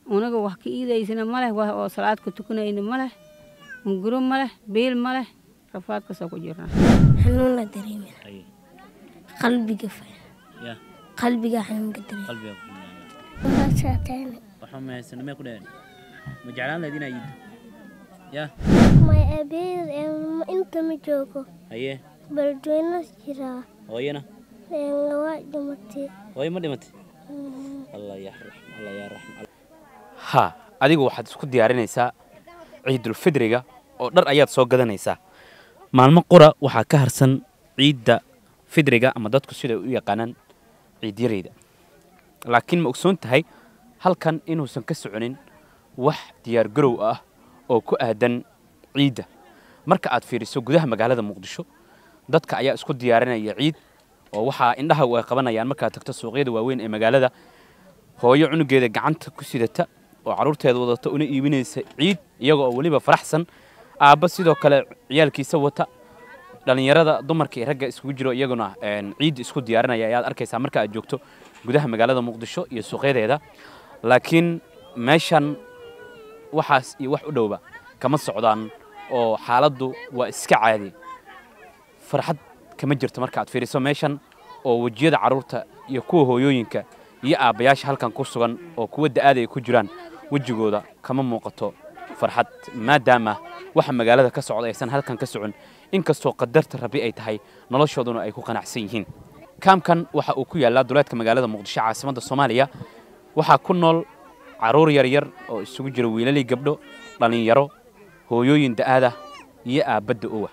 unaga wax ka iidaysana ma leh wax oo salaad ku tukanayna ma leh hunguro ma leh biil ma leh rafaadkaasoo ku jirnaa xanuun la dareemina haye qalbiga fa ya qalbiga xanuunka dareema qalbiga ku xunyaala waxaasaateene waxaa mahaysan mee ku dhaheen ma jeclaan lahayd inaa iiddo ya may abeer inta ma joogo haye baldweyno jiraa hooyana waa dhimatay hooyo ma dhimatay allah ya raxm allah ya raxm ha adigu waxaad isku diyaarinaysaa ciidulfidriga oo dhar ayaad soo gadanaysaa maalmo qura waxaa ka harsan ciidda fidriga ama dadku siday u yaqaanaan ciidyarayda laakiin ma ogsoon tahay halkan inuusan ka soconin wax diyaargarow ah oo ku aadan ciidda marka aad fiiriso gudaha magaalada muqdisho dadka ayaa isku diyaarinaya ciid oo waxaa indhaha ay qabanayaan markaad tagto suuqyada waaweyn ee magaalada hooyo cunugeeda gacanta ku sidata oo carruurteeda wadata una iibinaysa ciid iyaga oo weliba faraxsan aabba sidoo kale ciyaalkiisa wata dhallinyarada dumarka iyo ragga isugu jiro iyaguna ciidda isku diyaarinaya ayaad arkaysaa marka aad joogto gudaha magaalada muqdisho iyo suuqyadeeda laakiin meeshan waxaas iyo wax u dhowba kama socdaan oo xaaladdu waa iska caadi farxad kama jirto marka aad fiiriso meeshan oo wejiyada carruurta iyo kuwa hooyooyinka iyo aabbayaasha halkan ku sugan oo kuwa da'aada ay ku jiraan wejigooda kama muuqato farxad maadaama waxa magaalada ka socda aysan halkan ka socon inkastoo qadarta rabbi ay tahay noloshooduna ay ku qanacsan yihiin kaamkan waxa uu ku yaallaa duleedka magaalada muqdisho caasimadda soomaaliya waxaa ku nool carruur yaryar oo isugu jira wiilalii gabdho dhallinyaro hooyooyin da'aada iyo aabbadda owa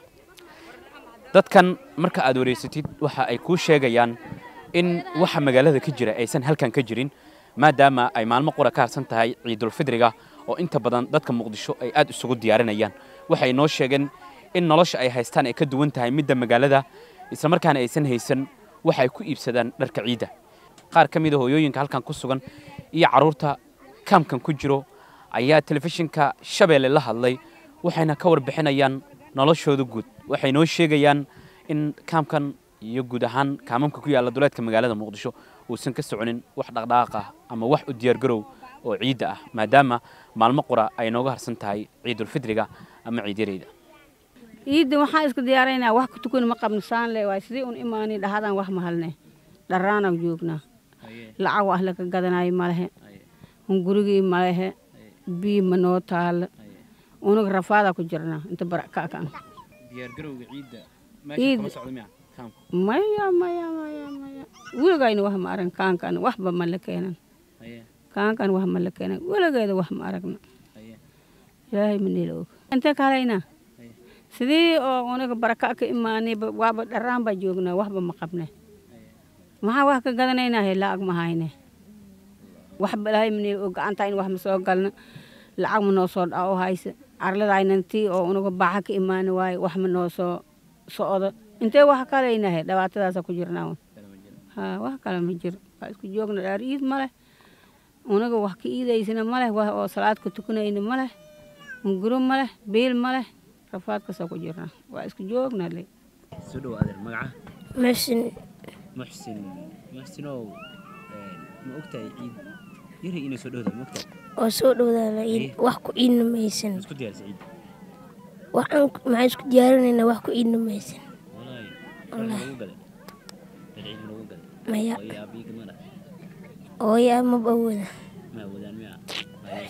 dadkan marka aad wareysatid waxa ay kuu sheegayaan in waxa magaalada ka jira aysan halkan ka jirin maadaama ay maalmo qura ka harsan tahay ciidulfidriga oo inta badan dadka muqdisho ay aad isugu diyaarinayaan waxay noo sheegeen in nolosha ay haystaan ay ka duwan tahay midda magaalada islamarkaana aysan haysan waxa ay ku iibsadaan dharka ciidda qaar ka mida hooyooyinka halkan ku sugan iyo carruurta kaamkan ku jiro ayaa telefishinka shabeelle la hadlay waxayna ka warbixinayaan noloshooda guud waxay noo sheegayaan in kaamkan iyo guud ahaan kaamamka ku yaalla duleedka magaalada muqdisho uusan ka soconin wax dhaqdhaqaaq ah ama wax u diyaargarow oo ciidda ah maadaama maalmo qura ay nooga harsan tahay ciidulfidriga ama ciidyarayda ciidda waxaan iska diyaaraynaa wax ku tukan ma qabno saan le waay sidii un imaani dhahadaan wax mahalne dharraanaan joognaa lacag wax laga gadanayo ma lehe hungurigii ma lehe bii ma noo taalla unaga rafaadaa ku jirnaa inta barakaakan diyaargarowga ciidda Ciid- kama socdo miya kaamka maya maya maya maya weligayna wax ma arag kaankan waxba ma la keenan haye kaankan wax ma la keenan weligeeda wax ma aragna haye ilaahay ma nila og intee ka halaynaa haye sidii oo unaga baraka ka imaanay ba- waaba dharraan baa joognaa waxba ma qabne maxaa wax ka gadanaynaa he lacag ma hayne waxba ilaahay ma nila og gacanta in wax ma soo galna lacag ma noo soo dhaco hayse arladaaynantii oo unaga baaxa ka imaani waaye wax ma noo soo socdo intee wax ka halaynaa he dhibaatadaasa ku jirnaa un kala ma jiro haa wax kale ma jiro waa isku joogna dhaar iid ma leh unaga wax ka iidaysana ma leh wax oo salaad ku tukanayna ma leh hunguro ma leh biil ma leh rafaadkaasoo ku jirnaa waa isku joogna le soo dhow adeer magaca meeshan muxsin muxsinow ma ogtahay ciid yari inay soo dhowdahay ma ogtahay oo soo dhowdaana Haye. wax ku iidna maysan isku diyaarisa ciid waxaan maxaan isku diyaarinaynaa wax ku iidna maysan walahi dhar lagu gaday dhar ciid lagu gaday maya hooyo aabiyi kama dhah hooya maba awooda ma awoodaan miya haye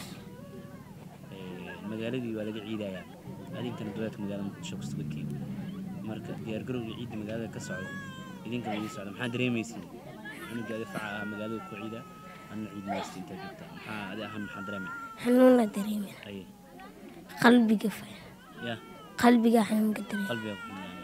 magaaladii waa laga ciidayaa adinkana duleedka magaalada muqdisho ku sugantiin marka diyaargarowga ciidda magaalada ka socdo idinka ma idin socda maxaa dareemaysiin cunuga adi faca ah magaalada ku ciida anna ciid maysta intaa joogta maxaa adi ahaan maxaa dareemay xanuun la dareemina haye qalbiga fa ya qalbiga xanuunka dareema qalbiga ku xunyaala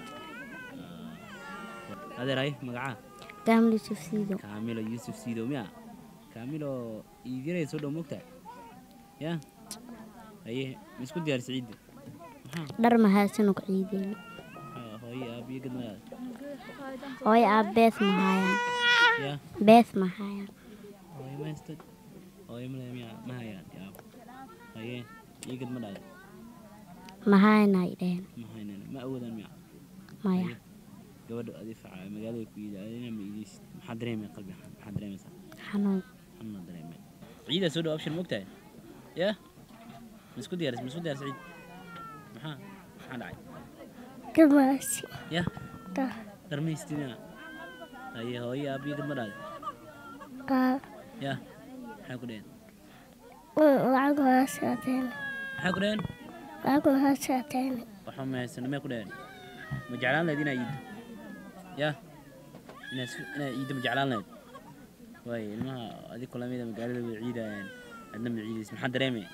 adeer haye magacaa gaamli sufsiido kaamilo yuusuf siidow miya kaamilo iidiray soo dhow mogtahay ya haye ma isku diyaarisa ciidda maxaa dhar mahaysano ku ciideyno maxaa hooyo aabiyo gadmadaada hooyo aab bees ma haayaan ya bees ma haayaan hooyo ma haystad hooyo male miya ma hayaan yaab haye ii gadmadhaada ma haayana ay dheheen ma haynana ma awoodaan miya maya gabadha adi faca magaalada ku iida adina ma iidaysid maxaa dareemay qalbi maxaa dareemaysaa xanuun xanuna dareemay ciidaa soo dhow abshir mogtahay ya ma isku diyaaris ma isku diyaaris ciid maxaa maxaa dhacay Gamaasi. ya Ta. dharmaystina haye hooyo aabiyo dad ma dhahday Kaa. ya maxay ku dhaheen Lacag waa saateen. maxay ku dhaheen Lacag waa saateen. waxba ma haysano may ku dhaheen ma jeclaan lahayd inaa iiddo ya inaa isku- inaa iiddo ma jeclaan lahayd waaye ilmaha adig kulamida magaalada way ciidayaan adna ma ciidaysa maxaa dareemaya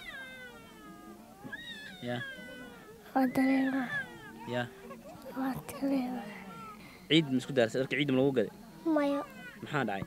ya Waa dareema. ya Waa dareema. ciid ma isku daarsay dharka ciidda ma lagu gaday Maya. maxaa dhacay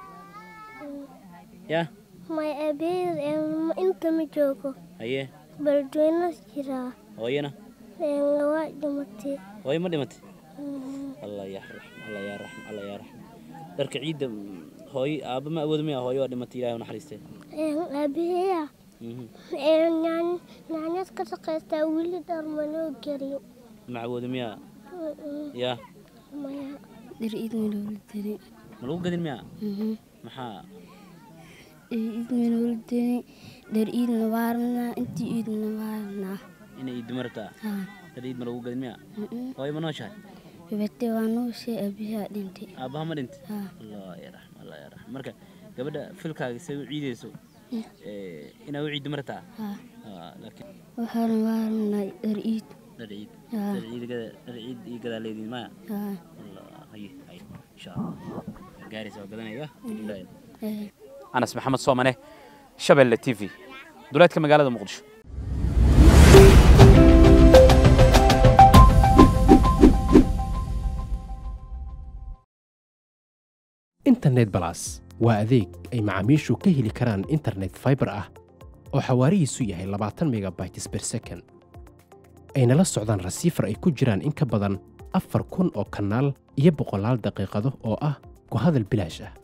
ya Maya abeer inta ma joogo. haye Beledweyne jiraa. hooyana Waa dhimatay. hooyo ma dhimatay allah yaa raxm allah yaa raxm allah yaa raxm dharka ciidda mm, hooyo aabba ma awoodo maya hooyo waa dhimatay ilaahay u naxariistee Abeeya. Mhm. Nyaanyad ka shaqaystaa weli dhar manoo gelin. ma awoodo miya ya Maya. dhar iid maloola deni ma lagu gadin miya maxaa dhar iid maloola deni dhar iidna waarnaa intii iidna waarnaa inay iiddo ma rabtaa haa dhar ciid ma lagu gadin miya hooyo ma nooshahay gabadhe waa nooshay abiyaa dhintay aabbaha ma dhintay haa allah yaa raxm allah yaa raxm marka gabadha filkaaga say u ciidayso eh, inaa u ciiddo ma rabtaa haa Ah, laakiin waxaana waarnaa dhar iid dhar ciid haa dhar ciid gada dhar ciid iyo gadaa leediin maya haa allah haye haye insha allah gaaraysa waa gadanaya Ilaahay. ee anas maxamed soomane shabeelle t v duleedka magaalada muqdisho internet balas waa adeeg ay macaamiishu ka heli karaan internet fiber ah oo xawaarihiisu yahay 20 megabytes per second ayna la socdaan rasiifar ay ku jiraan in ka badan afar kun oo kanaal iyo boqolaal daqiiqado oo ah ku hadal bilaash ah